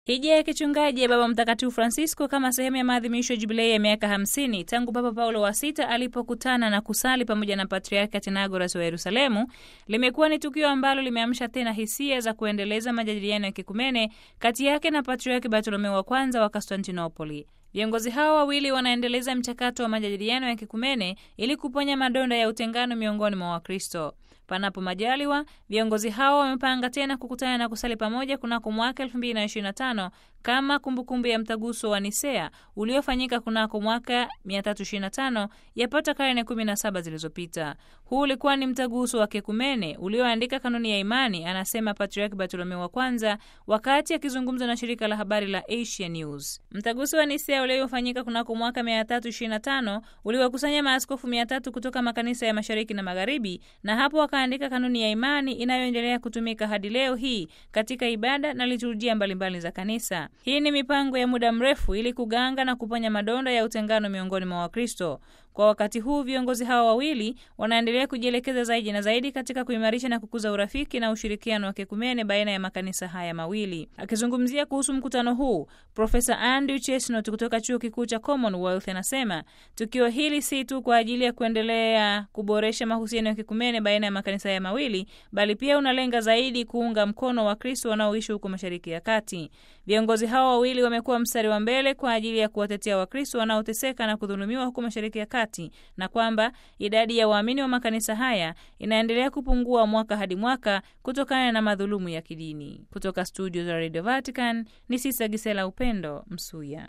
Hija ya kichungaji ya Baba Mtakatifu Francisco kama sehemu ya maadhimisho ya jubilei ya miaka hamsini tangu Papa Paulo wa sita alipokutana na kusali pamoja na Patriarki Athenagoras wa Yerusalemu limekuwa ni tukio ambalo limeamsha tena hisia za kuendeleza majadiliano ya kikumene kati yake na Patriarki Bartolomeo wa kwanza wa Konstantinopoli. Viongozi hao wawili wanaendeleza mchakato wa majadiliano ya kikumene ili kuponya madonda ya utengano miongoni mwa Wakristo. Panapo majaliwa, viongozi hao wamepanga tena kukutana na kusali pamoja kunako mwaka 2025 kama kumbukumbu kumbu ya mtaguso wa Nisea uliofanyika kunako mwaka 325 yapata karne 17 zilizopita. Huu ulikuwa ni mtaguso wa kekumene ulioandika kanuni ya imani, anasema Patriarki Bartolomeo wa kwanza wakati akizungumza na shirika la habari la Asia News. Mtaguso wa Nisea uliofanyika kunako mwaka 325 uliwakusanya maaskofu 300 kutoka makanisa ya mashariki na magharibi, na hapo wakaandika kanuni ya imani inayoendelea kutumika hadi leo hii katika ibada na liturujia mbalimbali za kanisa. Hii ni mipango ya muda mrefu ili kuganga na kuponya madonda ya utengano miongoni mwa Wakristo. Kwa wakati huu viongozi hawa wawili wanaendelea kujielekeza zaidi na zaidi katika kuimarisha na kukuza urafiki na ushirikiano wa kekumene baina ya makanisa haya mawili. Akizungumzia kuhusu mkutano huu, Profesa Andrew Chesnut kutoka chuo kikuu cha Commonwealth anasema tukio hili si tu kwa ajili ya kuendelea kuboresha mahusiano ya kekumene baina ya makanisa haya mawili, bali pia unalenga zaidi kuunga mkono Wakristo wanaoishi huko Mashariki ya Kati. Viongozi hawa wawili wamekuwa mstari wa mbele kwa ajili ya kuwatetea Wakristo wanaoteseka na kudhulumiwa huko Mashariki ya Kati na kwamba idadi ya waamini wa makanisa haya inaendelea kupungua mwaka hadi mwaka kutokana na madhulumu ya kidini. Kutoka studio za Radio Vatican ni Sisa Gisela Upendo Msuya.